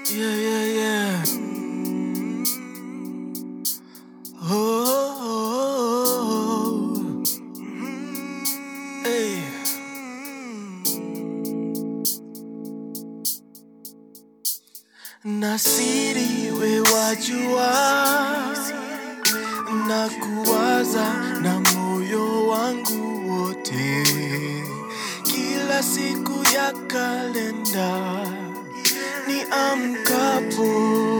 Yeah, yeah, yeah. Oh, oh, oh. Hey. Na siri we wajua, na kuwaza na moyo wangu wote, kila siku ya kalenda ni amkapo,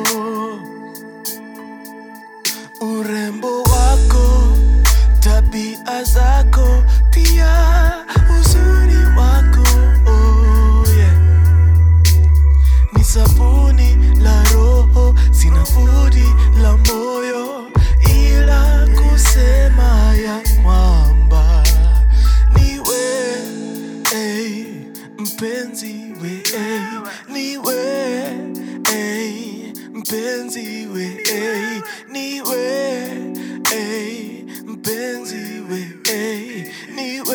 urembo wako, tabia zako, pia uzuri wako oh, yeah ni sabuni la roho, sina budi la moyo, ila kusema ya kwamba niwe hey, mpenzi we hey, niwe hey, mpenzi we hey, niwe hey, mpenzi we hey, niwe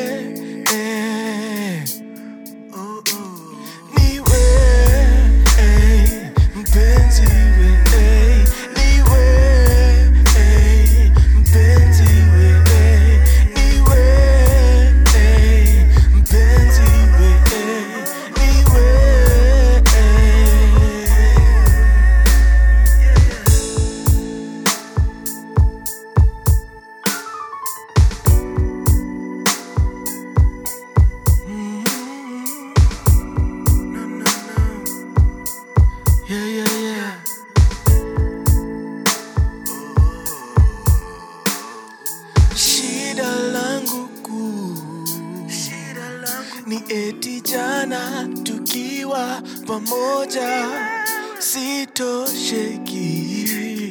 hey. Oh, oh. Niwe, ey, mpenzi we, ey, niwe, ey, mpenzi we, ey, niwe, ey, mpenzi we, ey, niwe, ey. No, no, no. Yeah, yeah, yeah. Shida langu kuu ni eti jana tukiwa pamoja sitosheki,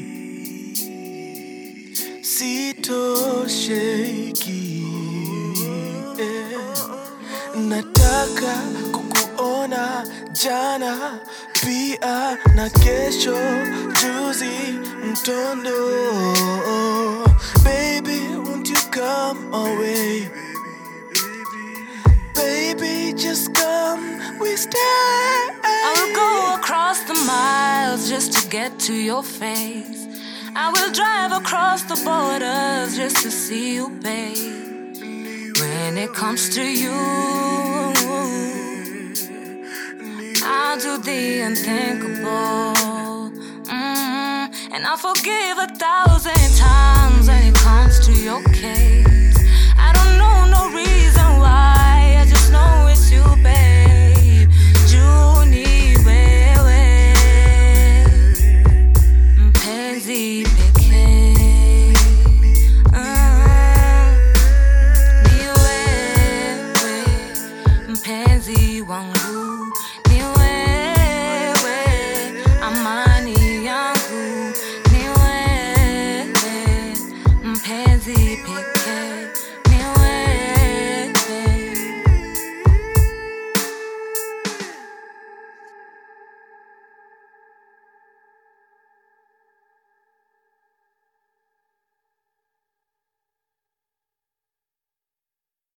sitosheki. Yeah. Nataka kukuona jana pia na kesho juzi mtondo Baby, won't you come away? Baby, just come, we stay. I will go across the miles just to get to your face. I will drive across the borders just to see you, babe. When it comes to you, I'll do the unthinkable. Mm, and I'll forgive a thousand times when it comes to your case.